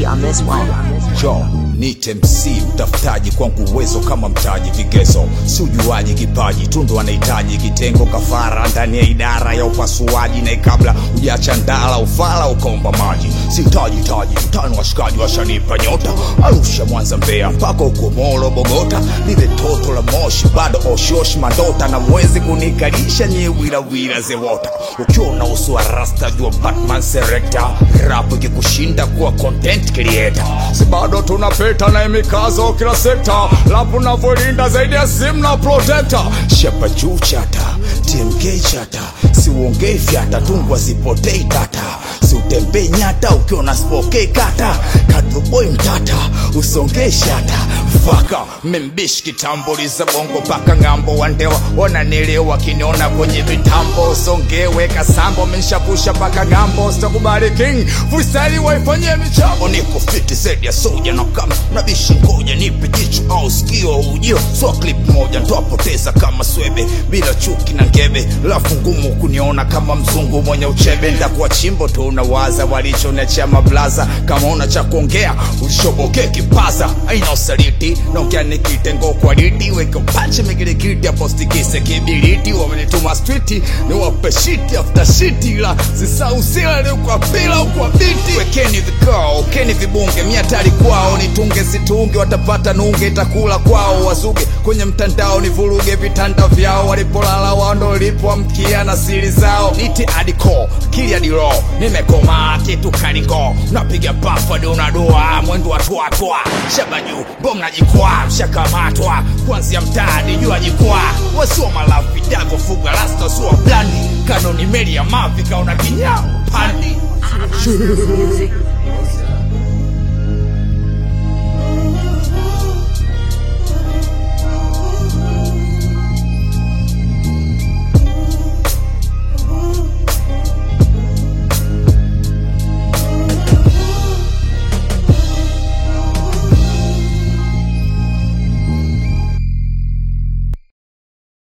on this one. Jo, nite MC mtafutaji kwangu uwezo kama mtaji vigezo si ujuaji kipaji tundu anahitaji kitengo kafara ndani ya idara ya upasuaji na kabla ujacha ndala ufala ukaomba maji sitaji taji mtano washikaji washanipa nyota arusha mwanza mbea mpaka uko molo bogota lile toto la moshi bado oshioshi madota na mwezi kunikalisha nye wirawira zewota ukiona uso wa rasta jua batman serekta rap ikikushinda kuwa content creator si bado tunapita na mikazo kila sekta lapu navyolinda zaidi ya simu na protector shapa juu chata tmk chata siuongei fyata tungwa sipotei tata siutembei nyata ukiona spokei kata kadroboi mtata usongei shata faka membishi kitambuliza bongo mpaka ng'ambo wandewa wananielewa kiniona kwenye vitambo songewe kasambo menshapusha mpaka ng'ambo sitakubali king freestyle waifanyie michambo niko fiti zaidi ya soja na kama nabishi ngoja nipe jicho au sikio ujio so clip moja ntwapoteza kama swebe bila chuki na ngebe lafu ngumu kuniona kama mzungu mwenye uchebe ndakuwa chimbo tu unawaza walichonechea mablaza kama una cha kuongea ushoboke kipaza aina usaliti naongea nikitengo kwa lidi weke panche migilikiti apostikise kibiriti wamenituma striti ni wape shiti after shiti la zisausila ni kwa pila ukwa biti wekeni vikao keni vibunge miatari kwao nitunge situnge watapata nunge itakula kwao wazuge kwenye mtandao ni vuruge vitanda vyao walipolala wao ndo lipoamkia na siri zao niti adiko kiliadiro nimekomaa kitu kaligo napiga pafa donadua mwendo wa twatwa shabaju bonga jikwaa mshakamatwa kwanzia mtaani jua jikwaa wasiwa malafi dago fuga rasta suwa blandi kanoni meli ya mavi kaona kinyao pandi Music.